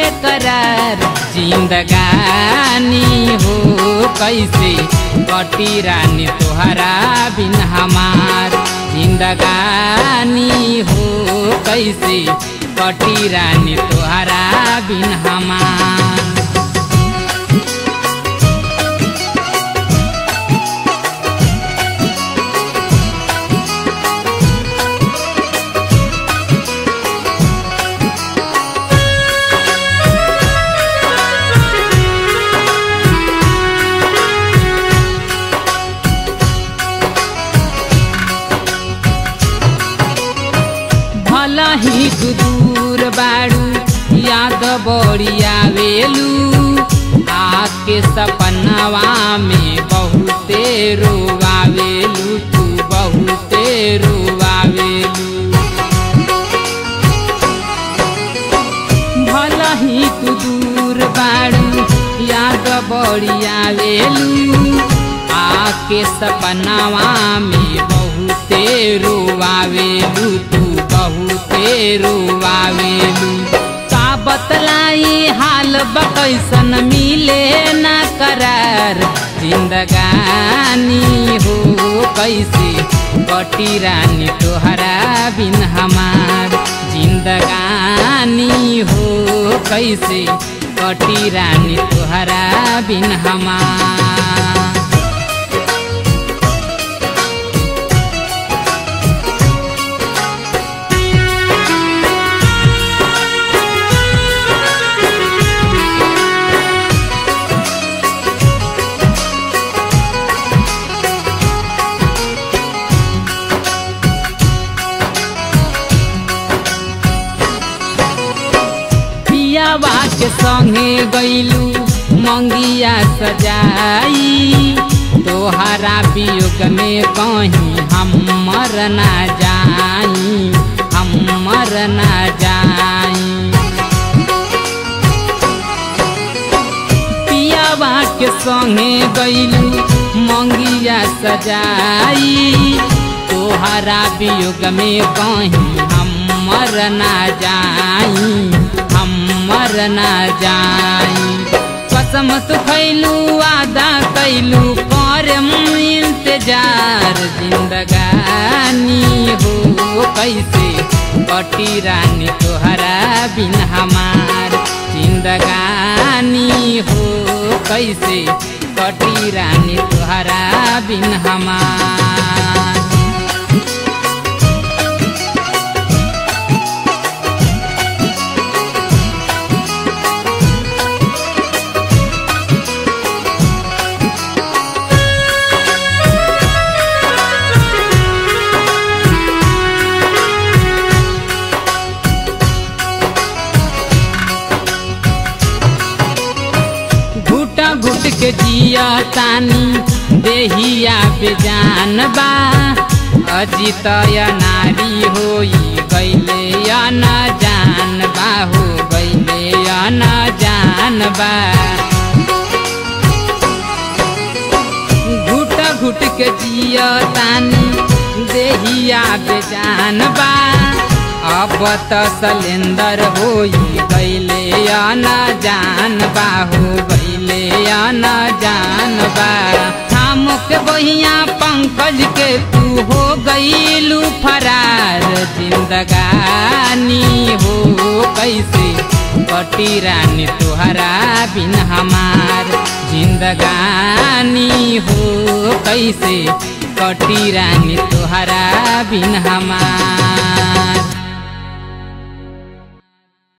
बेकरार जिंदगानी हो कैसे कटी रानी तोहरा बिन हमार जिंदगानी हो कैसे कटी रानी तोहरा बिन हमार भला ही तू दूर बाड़ू याद बड़ी आवेलू आके सपनवा में बहुते रोवावेलू तू बहुते रोवावेलू भला ही तू दूर बाड़ू याद बड़ी आवेलू आके सपनावा में बहुते रोवावेलू तू बहुते रोवावेलू का बतलाई हाल बकैसन मिले ना करार जिंदगानी हो कैसे कटी रानी तोहरा बिन हमार जिंदगानी हो कैसे कटी रानी तोहरा बिन हमार पियावा के संगे गईलू मंगिया सजाई तोहरा वियोग में कहीं हम मर ना जाई हम मर ना जाई पियावा के संगे गईलू मंगिया सजाई तोहरा वियोग में कहीं हम मर ना जाई हम मर ना जाई कसम तो खैलू वादा कैलू करम इंतजार जिंदगानी हो कैसे कटी रानी तोहरा बिन हमार जिंदगानी हो कैसे कटी रानी तोहरा बिन हमार घुटा घुट के जिया तानी देहिया बेजान बा अजित नारी होई गैले या न जान बा हो गैले या न जान बा घुट घुट के जिया तानी देहिया बेजान बा अब त सलेंदर होई गैले या न जान बा हो गैले या न जान बा थामुक बहिया पंकज के तू हो गईलू फरार जिंदगानी हो कैसे कटी रानी तोहरा बिन हमार जिंदगानी हो कैसे कटी रानी तोहरा बिन हमार